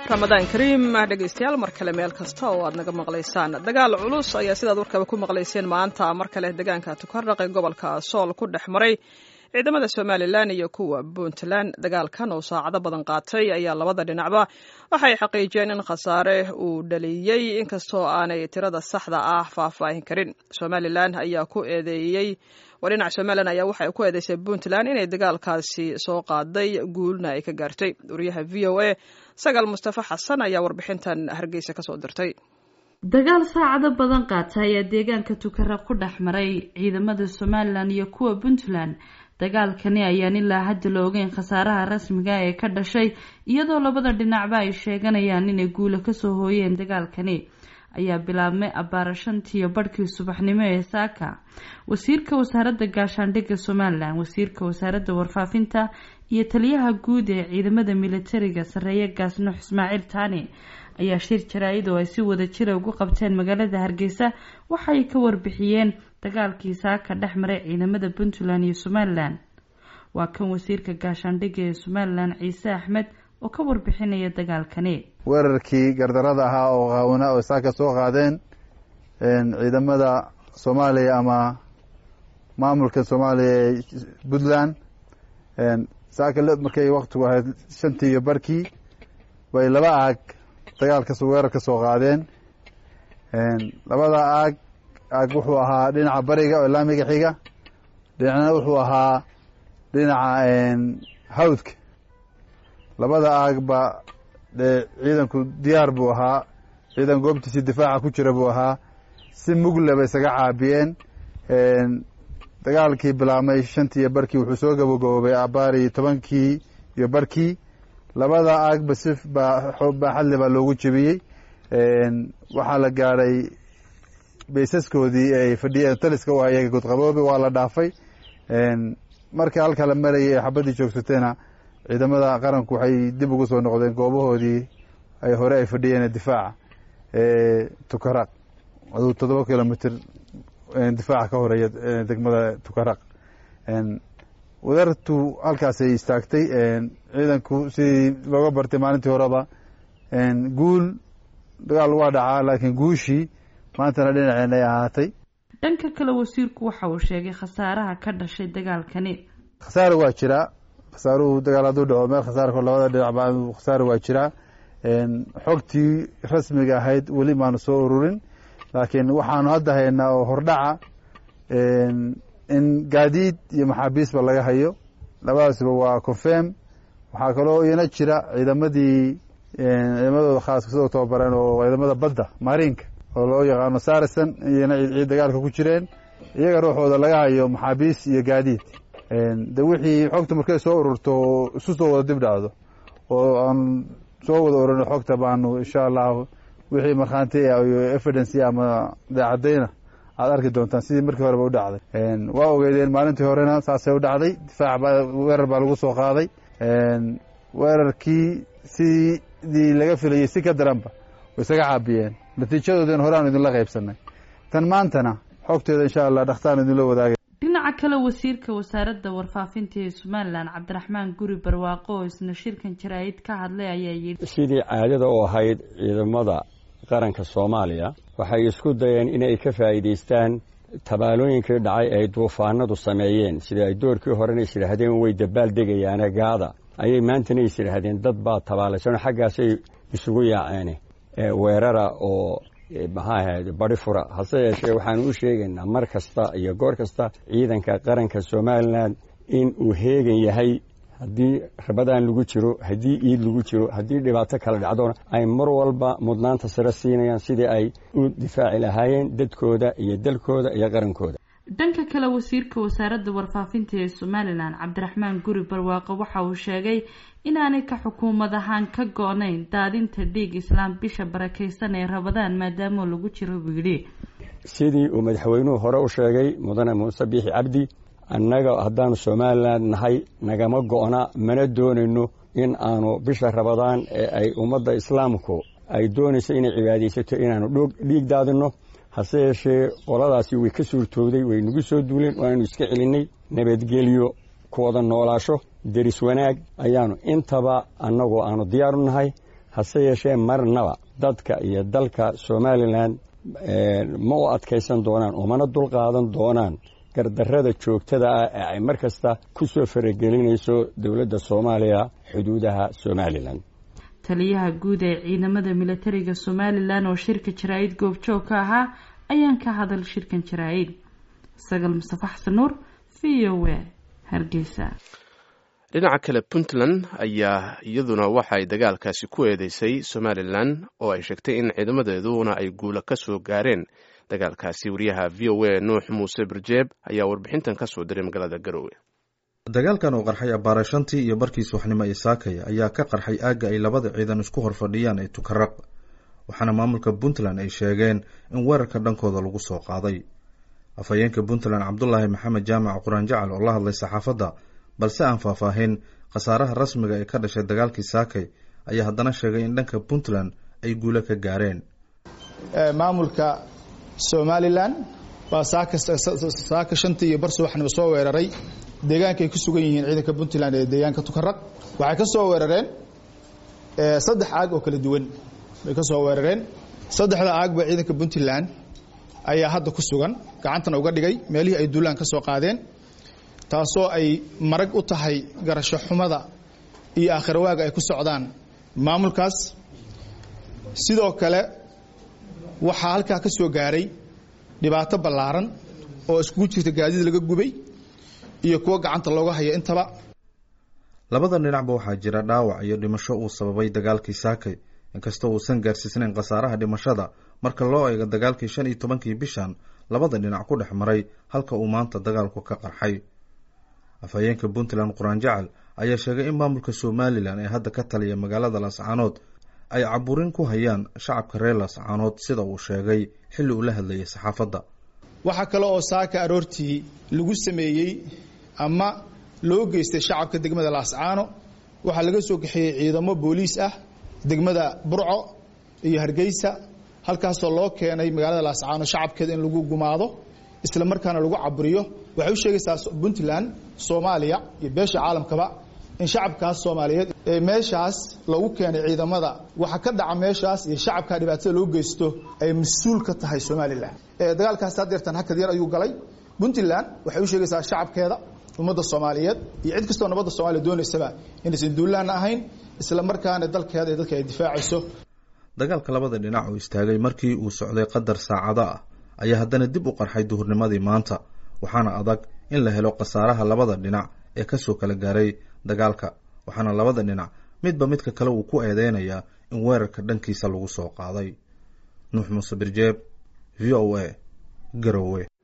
ramadaan kariim dhegaystayaal mar kale meel kasta oo aad naga maqlaysaan dagaal culus ayaa sidaad warkaba ku maqlayseen maanta mar kale deegaanka tukardhaq ee gobolka sool ku dhex maray ciidamada somalilan iyo kuwa puntland dagaalkan oo saacado badan qaatay ayaa labada dhinacba waxay xaqiijiyeen in khasaare uu dhaliyey inkastoo aanay tirada saxda ah faahfaahin karin somalilan ayaa ku eedeeyey waa dhinaca somalilan ayaa waxay ku eedeysay puntland inay dagaalkaasi soo qaaday guulna ay ka gaartay wariyaha v o a sagaal mustafa xasan ayaa warbixintan hargeysa kasoo dirtay dagaal saacado badan qaata ayaa deegaanka tukara ku dhex maray ciidamada somalilan iyo kuwa puntland dagaalkani ayaan ilaa hadda la ogeyn khasaaraha rasmiga ee ka dhashay iyadoo labada dhinacba ay sheeganayaan inay guula kasoo hooyeen dagaalkani ayaa bilaabmay abbaara shantiiyo barhkii subaxnimo ee saaka wasiirka wasaaradda gaashaandhigga somalilan wasiirka wasaaradda warfaafinta iyo taliyaha guud ee ciidamada militariga sarreeye gaasnux ismaaciil taani ayaa shir jaraa-id oo ay si wada jira ugu qabteen magaalada hargeysa waxay ka warbixiyeen dagaalkii saaka dhex maray ciidamada puntland iyo somalilan waa kan wasiirka gaashaandhigga ee somalilan ciise axmed oo ka warbixinaya dagaalkani weerarkii gardarada ahaa oo qaawina oo saaka soo qaadeen ciidamada soomaaliya ama maamulka soomaaliya ee puntland saaka markay waktigu ahayd shantii iyo barkii bay laba aag dagaalkas weerar ka soo qaadeen labada aag aag wuxuu ahaa dhinaca bariga oo laamiga xiga dhinacna wuxuu ahaa dhinaca hawdka labada aagba dee ciidanku diyaar buu ahaa ciidan goobtiisii difaaca ku jira buu ahaa si mugle bay isaga caabiyeen dagaalkii bilaabmay shantii iyo barkii wuxuu soo gabagaboobay abaari tobankii iyo barkii labada aagba si baaxadle baa loogu jebiyey waxaa la gaadhay baysaskoodii ay fadhiyeen taliska u ayaga godqaboobe waa la dhaafay marka halka la marayay ee xabaddii joogsateena ciidamada qaranku waxay dib ugu soo noqdeen goobahoodii ay hore ay fadhiyeen difaaca tukaraq aduu toddoba kilomitr difaaca ka horeeya degmada tukaraq wadartu halkaasay istaagtay ciidanku sidii looga bartay maalintii horeba guul dagaal waa dhacaa laakiin guushii maantana dhinaceen ay ahaatay dhanka kale wasiirku waxa uu sheegay khasaaraha ka dhashay dagaalkani khasaare waa jiraa khasaaruhu dagaal hadduu dhaco meel khasaarko labada dhinacba khasaare waa jiraa xogtii rasmiga ahayd weli maanu soo ururin laakiin waxaanu hadda haynaa oo hordhaca in gaadiid iyo maxaabiisba laga hayo labadaasba waa confirm waxaa kaloo iyana jira ciidamadii ciidamadooda khaaska sidoo tababareen oo ciidamada badda mariinka oo loo yaqaano sarison iyana ciid dagaalka ku jireen iyaga ruuxooda laga hayo maxaabiis iyo gaadiid de wixii xogta markay soo ururto isu soo wada dib dhacdo oo aan soo wada ururno xogta baanu insha allahu wixii markhaanti iyo evidence ama daacadayna aad arki doontaan sidii markii horeba u dhacday waa ogeydeen maalintii horena saasay u dhacday difaac baa weerar baa lagu soo qaaday weerarkii sidii laga filayey si ka daranba way isaga caabiyeen natiijadoodina hore aanu idinla qaybsanay tan maantana xogteeda insha allah dhakhtaan idinla wadaagay dhinaca kale wasiirka wasaaradda warfaafinta ee somalilan cabdiraxmaan guri barwaaqo oo isna shirkan jaraa-id ka hadlay ayaa yidhi sidii caadada u ahayd ciidamada qaranka soomaaliya waxay isku dayeen inay ka faa'iidaystaan tabaalooyinkii dhacay ay duufaanadu sameeyeen sida ay doorkii horena is yidhaahdeen way dabaal degayaane gaada ayay maantana is yidhaahdeen dad baa tabaalaysan xaggaasay isugu yaaceen weerara oo maxaa ahayd badi fura hase yeeshee waxaanu u sheegaynaa mar kasta iyo goor kasta ciidanka qaranka somalilan in uu heegan yahay haddii rabadaan lagu jiro haddii iid lagu jiro haddii dhibaato kala dhacdona ay mar walba mudnaanta sare siinayaan sidii ay u difaaci lahaayeen dadkooda iyo dalkooda iyo qarankooda dhanka kale wasiirka wasaaradda warfaafinta ee somalilan cabdiraxmaan guri barwaaqo waxa uu sheegay inaanay ka xukuumad ahaan ka go-nayn daadinta dhiig islaam bisha barakaysan ee rabadaan maadaama lagu jiro buu yidhi sidii uu madaxweynuhu hore u sheegay mudane muuse biixi cabdi annaga haddaanu somalilan nahay nagama go-na mana doonayno in aanu bisha rabadaan ee ay ummadda islaamku ay doonayso inay cibaadaysato inaanu dhiig daadinno hase yeeshee qoladaasi way ka suurtoobday way nagu soo duuleen waanu iska celinay nabadgelyo kuwada noolaasho deris wanaag ayaanu intaba annagoo aanu diyaaru nahay hase yeeshee marnaba dadka iyo dalka somalilan ma u adkaysan doonaan umana dulqaadan doonaan gardarrada joogtada ah ee ay mar kasta ku soo faragelinayso dowladda soomaaliya xuduudaha somalilan taliyaha guud ee ciidamada militariga somalilan oo shirka jaraa-id goobjoog ka ahaa ayaan ka hadal shirkan jaraa-id sagal mustafa xasan nuur v o a hargeysa dhinaca kale puntland ayaa iyaduna waxa ay dagaalkaasi ku eedeysay somalilan oo ay sheegtay in ciidamadeeduna ay guula ka soo gaareen dagaalkaasi wariyaha v o a nuux muuse birjeeb ayaa warbixintan ka soo diray magaalada garowe dagaalkan oo qarxay abbaare shantii iyo barkii subaxnimo ee saakaya ayaa ka qarxay aagga ay labada ciidan isku hor fadhiyaan ee tukaraq waxaana maamulka puntland ay sheegeen in weerarka dhankooda lagu soo qaaday afhayeenka puntland cabdulaahi maxamed jaamac quraan jacal oo la hadlay saxaafadda balse aan faahfaahin khasaaraha rasmiga ee ka dhashay dagaalkii saakay ayaa haddana sheegay in dhanka puntland ay guulo ka gaareen maamulka somalilan baa saaka shantii iyo bar subaxnimo soo weeraray deegaanka ay ku sugan yihiin ciidanka puntland ee deegaanka tukaraq waxay ka soo weerareen saddex aag oo kala duwan bay ka soo weerareen saddexda aagba ciidanka puntland ayaa hadda ku sugan gacantana uga dhigay meelihii ay duulaan ka soo qaadeen taasoo ay marag u tahay garasho xumada iyo aakhirwaaga ay ku socdaan maamulkaas sidoo kale waxaa halkaa ka soo gaaray dhibaato ballaaran oo iskugu jirta gaadiid laga gubay iyo kuwo gacanta looga haya intaba labada dhinacba waxaa jira dhaawac iyo dhimasho uu sababay dagaalkii saakay inkastoo uusan gaarsiisnayn khasaaraha dhimashada marka loo eego dagaalkii shan iyo tobankii bishan labada dhinac ku dhex maray halka uu maanta dagaalku ka qarxay afhayeenka puntland quraan jacal ayaa sheegay in maamulka somalilan ee hadda ka taliya magaalada laascaanood ay caburin ku hayaan shacabka reer laascaanood sida uu sheegay xilli uu la hadlayay saxaafadda waxaa kale oo saaka aroortii lagu sameeyey ama loo geystay shacabka degmada laascaano waxaa laga soo kaxeeyey ciidamo booliis ah degmada burco iyo hargeysa halkaasoo loo keenay magaalada laascaano shacabkeeda in lagu gumaado isla markaana lagu caburiyo waxay u sheegaysaa puntland soomaaliya iyo beesha caalamkaba in shacabkaas soomaaliyeed ee meeshaas lagu keenay ciidamada waxa ka dhaca meeshaas iyo shacabka dhibaatada loo geysto ay mas-uul ka tahay somalilan dagaalkaas hadeertan hakad yar ayuu galay puntland waxay u sheegaysaa shacabkeeda ummadda soomaaliyeed iyo cid kastoo nabadda soomaliya doonaysaba inaysan duulaanna ahayn isla markaana dalkeeda iyo dadka ay difaacayso dagaalka labada dhinac oo istaagay markii uu socday qadar saacado ah ayaa haddana dib u qarxay duhurnimadii maanta waxaana adag in la helo khasaaraha labada dhinac ee kasoo kala gaaray dagaalka waxaana labada dhinac midba midka kale uu ku eedeynayaa in weerarka dhankiisa lagu soo qaaday nuux muuse birjeeb v o a garowe